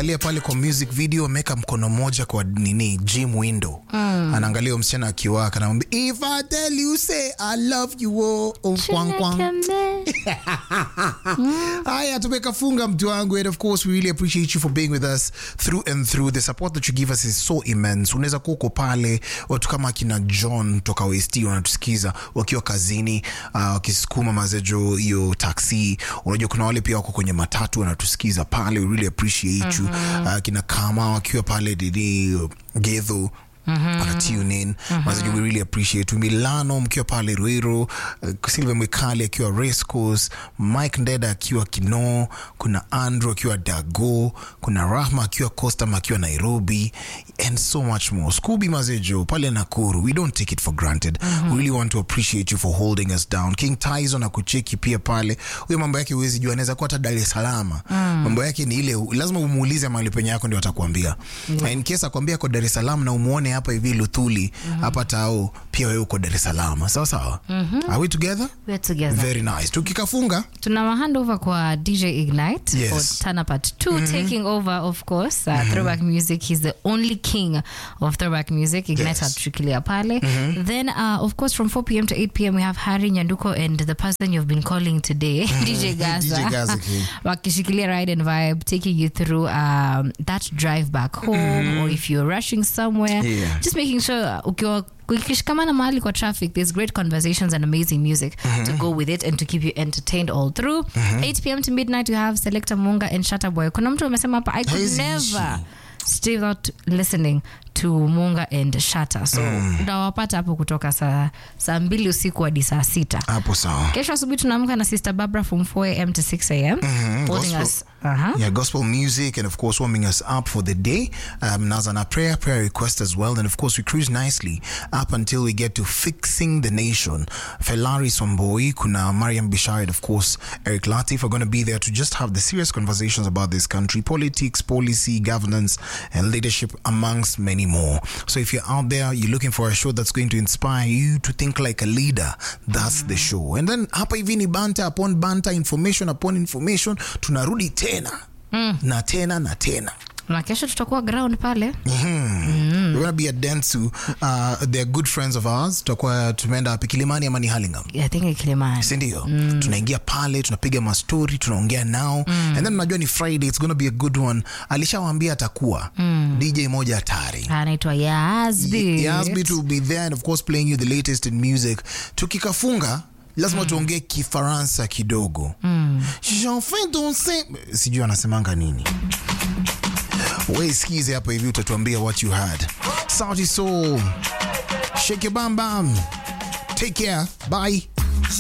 ukiangalia pale kwa music video ameweka mkono mmoja kwa nini gym window mm. anaangalia msichana akiwaka anamwambia if I tell you say I love you oh, oh, kwang, kwang. haya tumekafunga mtu wangu and of course we really appreciate you for being with us through and through the support that you give us is so immense unaweza kuwa uko pale watu kama akina john toka west wanatusikiza wakiwa kazini uh, wakisukuma mazejo hiyo taxi unajua kuna wale pia wako kwenye matatu wanatusikiza pale we really appreciate you uh, kina kama wakiwa pale didi gedho Mm-hmm. wana tune in mm-hmm. mazaji we really appreciate milano mkiwa pale ruiro uh, silve mwekali akiwa race course mike ndeda akiwa kinoo kuna andrew akiwa dago kuna rahma akiwa costam akiwa nairobi and so much more scooby mazejo pale nakuru we don't take it for granted mm-hmm. we really want to appreciate you for holding us down king taizo na kucheki pia pale huyo mambo yake huwezi jua anaweza kuwa hata dar es salama mm. mambo yake ni ile lazima umuulize mahali penye yako ndio atakuambia mm. in case akwambia ko dar es salaam na umuone hapa hivi luthuli hapa mm-hmm. tao pia wewe uko dar es salaam sawa sawa mm-hmm. are we together We're together. very nice tukikafunga tuna mahand over kwa dj ignite Yes. for tana part 2 taking over of course uh, throwback music he's the only king of throwback music ignite Yes. atuchukilia pale then uh, of course from 4 p.m to 8 p.m we have harry nyanduko and the person you've been calling today dj gaza DJ Gaza King. wakishikilia ride and vibe taking you through um, that drive back home or if you're rushing somewhere Yeah. just making sure uh, ukiwa ukishikamana mahali kwa traffic there's great conversations and amazing music to go with it and to keep you entertained all through 8 p.m to midnight you have selector munga and shatter boy kuna mtu amesema hapa i could Haziishi. never stay without listening to munga and shatter so utawapata hapo kutoka saa saa mbili usiku hadi saa sita hapo sawa kesho asubuhi tunaamka na sister barbara from 4 am to 6 am holding gospel. us uh-huh. Yeah, gospel music and of course warming us up for the day. Um, Nazana prayer, prayer request as well. And of course we cruise nicely up until we get to fixing the nation. Felari Somboi, Kuna Mariam Bishai, and of course Eric Latif are going to be there to just have the serious conversations about this country, politics, policy, governance, and leadership, amongst many more. So if you're out there, you're looking for a show that's going to inspire you to think like a leader, that's the show. And then hapa hivi ni banta upon banta, information upon information, tunarudi tena na tena na tena. na kesho tutakuwa ground pale We're gonna be at Dentsu. Uh, they're good friends of ours. Tutakuwa tumeenda wapi? Kilimani ama ni Hurlingham? i think kilimani sindio mm. tunaingia pale tunapiga mastori tunaongea nao mm. and then unajua ni friday it's gonna be a good one alishawambia atakuwa mm. dj moja hatari anaitwa Yazbit. Yasbit will be there and of course playing you the latest in music tukikafunga lazima tuongee kifaransa kidogo mm. sijui anasemanga nini we skize hapa hivi utatuambia what you had sauti soul shake your bam bam take care bye